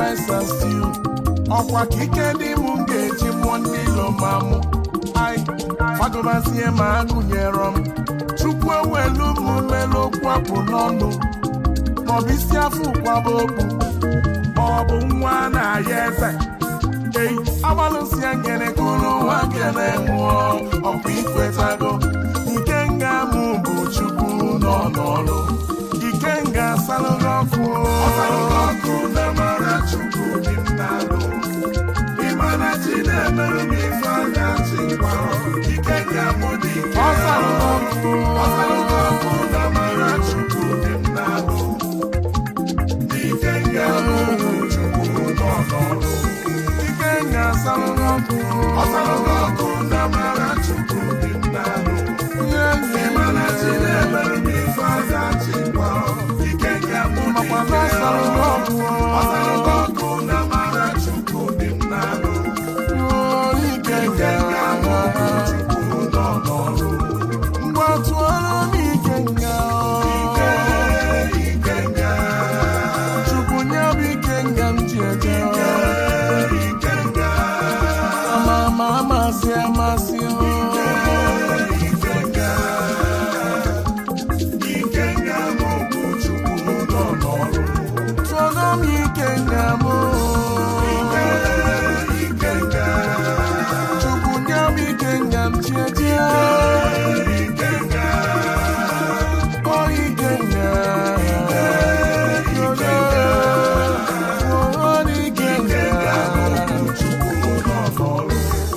rice and stew ọkwa ka ike dị m ga-eji mụọ ndị ilo ma mụ ai fagobazie ma agụnyere m chukwu ewelu m melu okwu apụ n'ọnụ maọbụ isi afọ ụkwaba okwu maọbụ nwa na-aya eze ei agbalụsịa ngene kụrụ nwa ngene nwụọ ọkwa ikwetago ike nga mụ bụ chukwu nọ n'ọrụ ike nga asalụghị ọkụ ọkụ na mara chukwu dị m n'alụ ịmana chi na-emerụ m ife anya chi gwara ike nga mụ dị ike ọsalụghị ọkụ ọsalụghị ọkụ na mara chukwu dị m n'alụ ike nga mụ bụ chukwu nọ n'ọrụ ike nga asalụghị ọkụ ọsalụghị ọkụ na mara chukwu dị m n'alụ ịmana chi na-emerụ m ife anya chi gwara ike nga mụ dị ike ọsalụghị ọkụ na mara chukwu dị m n'alụ ike nga mụ bụ chukwu nọ n'ọrụ mgbe tụọrọ m ike nga ike ike nga chukwu nye m ike nga m ji eje ike nga ama ama amasị amasị ike ike nga ike nga mụ bụ chukwu nọ n'ọrụ tụọrọ m ike nga mụ ike ike nga chukwu nye m ike nga m ji eje ike nga o ike nga o ike nga chukwu nọ n'ọrụ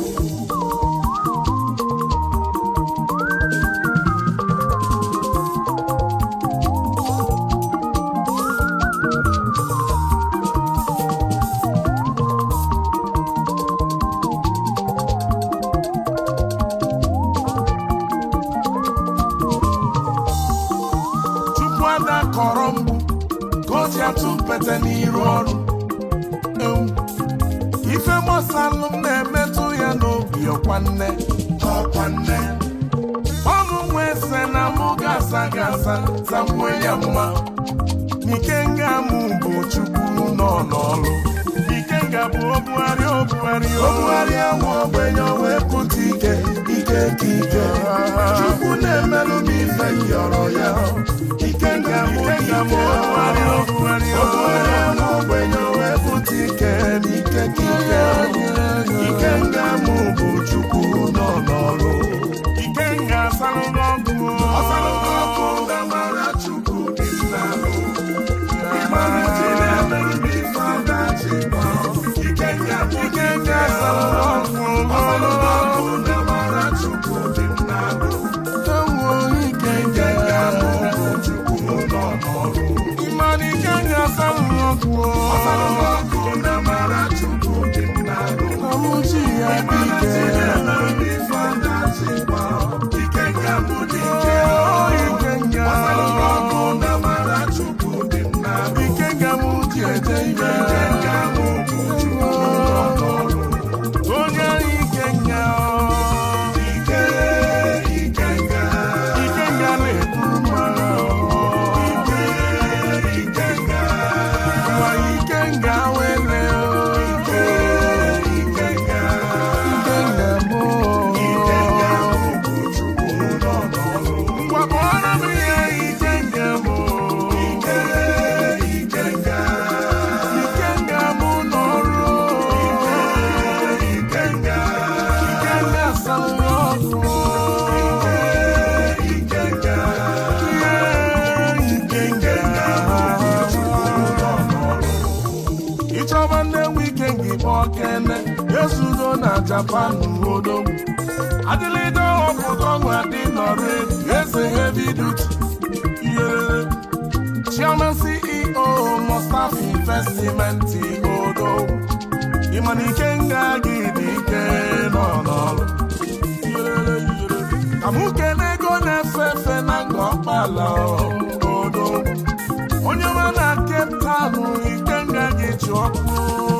Chukwu ada kọrọ mgbu ka o ji atụ mpete n'iru ọrụ Ewu. ife gbasalụ m na-emetụ ya n'obi ọkwa nne ọkwa nne ọnụ nwa ese na mụ gasa gasa zakwuo ya mma n'ike nga mụ bụ chukwu nọ n'ọrụ ike nga bụ obugharị obugharị obugharị ahụ ogbenye wee pụta ike ike ka ike chukwu na-emelụ m ife yọrọ ya ike nga mụ ike bụ obugharị obugharị obugharị ahụ ogbenye wee pụta ike n'ike ka ike ike nga mụ bụ chukwu nọ n'ọrụ ike nga asalụghị ọkụ ọsalụghị ọkụ nga mara chukwu dị n'alụ ịmara chi na-emerụ m ife ada chi gbara ike nga ike nga asalụghị ọkụ ọsalụghị ọkụ nga mara chukwu dị n'alụ ike nga mụ bụ chukwu nọ n'ọrụ ịmara ike nga asalụghị ọkụ ọsalụghị ọkụ nga mara chukwu dị n'alụ ọmụchi ya dị ike na-emerụ m ife ada chi gbara ike nga mụ dị ike ike nga asalụghị ọkụ nga mara chukwu dị n'alụ ike nga mụ ji eje ike ike nga mụ bụ chukwu nọ n'ọrụ onye ike nga ike ike nga ike nga na-eburu mara ike ike nga nwa ike nga wele ike ike nga ike nga mụ ike nga mụ bụ chukwu nọ n'ọrụ ngwa kpọrọ m ihe ike nga mụ ike ike nga ike nga mụ n'ọrụ ike ike nga ike nga salụ ọkụ ike ike nga ike ike nga ịchọba ndị nwe ike gị kpọọ kene ezudo na japan odogwu adịlịde ọpụta ọnwụ adị nọrọ eze heavy duty iyerere chairman ceo mustapha investment odogwu ịmana ike nga gị dị ike nọ n'ọrụ Iyerere, iyerere. ka mụ kene ego na-efe efe na nga ọkpala odogwu onye nwe na Cape Town ike nga gị ji ọkụ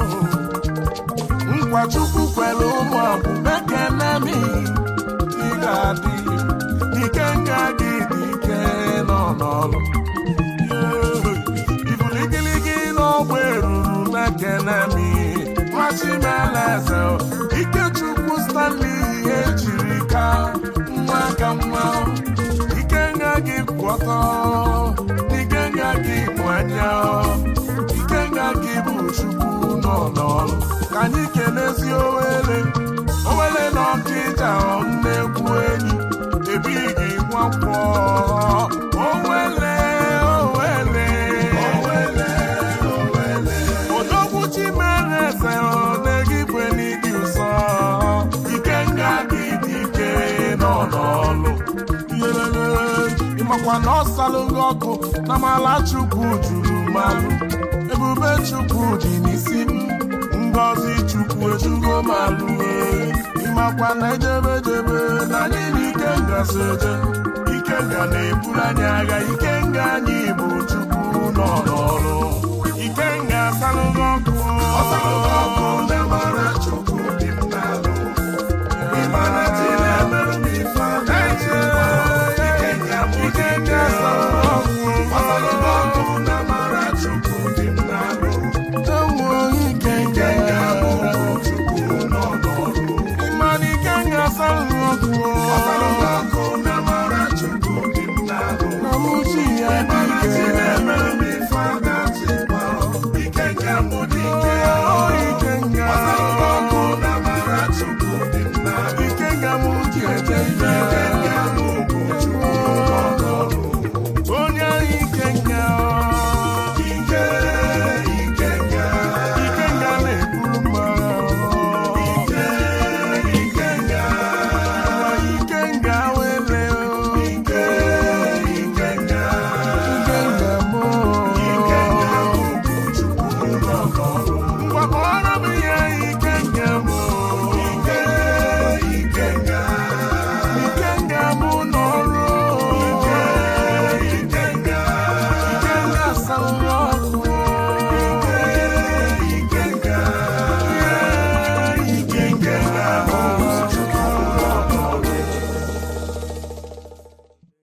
nkwa chukwu kwere ụmụ abụbekene m ị ga-adị ike nga gị dị ike nọ n'ọrụ ibuligiligi n'ọgba eruru na kenemi machimeleze ikechukwu stanley ihe jiri ka nwa ka nwa ikenga gị kwọtọ ikenga gị bụ anya ikenga gị bụ chukwu nọ n'ọrụ ka anyị kelezi owele owele na ọkịja nnekwu enyi ebighị nwakwọ owele owele owele owele odogwu chimereze na-egibwe n'ịdị ụsọ ikenga gị dị ike nọ n'ọlụ ịmakwa na ọ salụ gị ọkụ na mala chukwu juru malụ ebube chukwu dị n'isi m ngọzi chukwu ejugo malụ ịmakwa na ejebejebe na anyị na ikenga so eje ikenga na-eburu anyị agha ikenga anyị bụ chukwu nọ n'ọrụ ikenga salụ gị ọkụ ọ salụ gị ọkụ